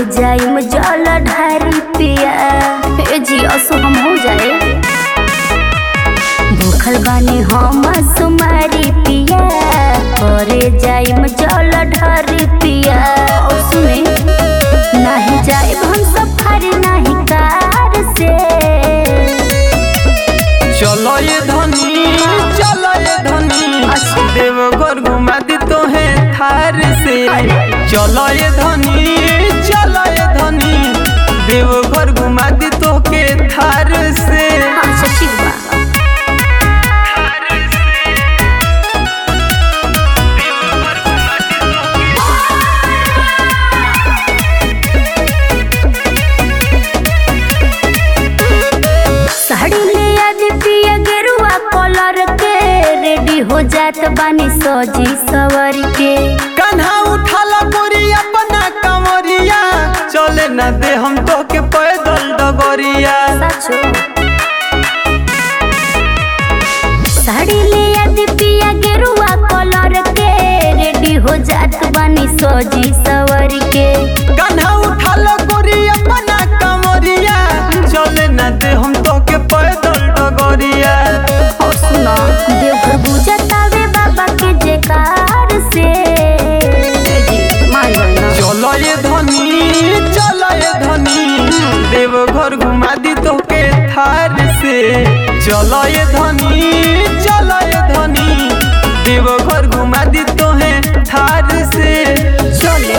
जाइम जल ढारी पिया ए जी असो हम हो जाए भूखल बानी हम सुमारी पिया करे जाइम जल ढारी पिया और सुने नहीं जाए हम सफर नहीं कार से चलो ये धनी चलो ये धनी अच्छा। देवघर घुमा दी तो है थार से चलो ये धनी चलो ये धनी देवघर घुमा दी तो के थार से अच्छा ठीक बा साड़ी ले आज पिया गेरुआ कलर के रेडी हो जात बानी सजी सवर के कन्हा उठाला बोरी अपना कमरिया चले न दे हम तो के पैदल डगरिया सचो साड़ी ले आज पिया गेरुआ कलर के रेडी हो जात बानी सजी सवर के कन्हा उठाला बोरी अपना कमरिया चले न दे हम तो के पैदल डगरिया और सुना देवघर बुझतावे बाबा के जयकार से मान गइल चलो ये धनी चलो ये धनी देवघर घुमा दी तो के थार से चलो ये धनी चलो ये धनी देवघर घुमा दी तो है थार से चले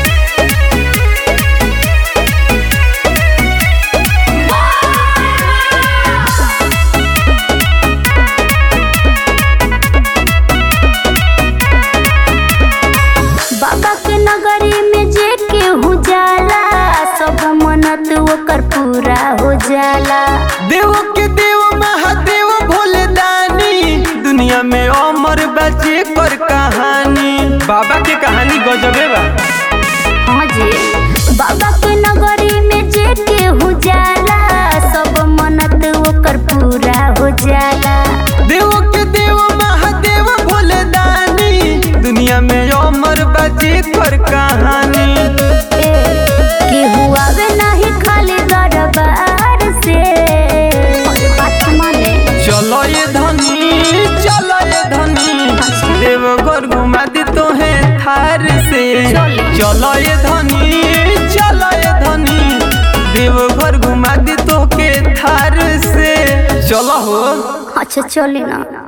बाबा के नगरी में जे केहू जाला सब मनत ओकर पूरा हो जाला देव के देव महादेव भोले दानी दुनिया में अमर बचे कर कहानी बाबा के कहानी गजबे बा हाँ जी बाबा के नगरी में जे केहू जाला सब मनत ओकर पूरा हो जाला देव के देव महादेव भोले दानी दुनिया में अमर बचे कर कहानी ए, केहू आवे नहीं खाली दरबार से अरे बात माने चलो ये धनी चलो ये धनी देवघर घुमा दी तो है थार से चले। चलो ये धनी चलो ये धनी देवघर घुमा दी तो के थार से चलो हो अच्छा चली ना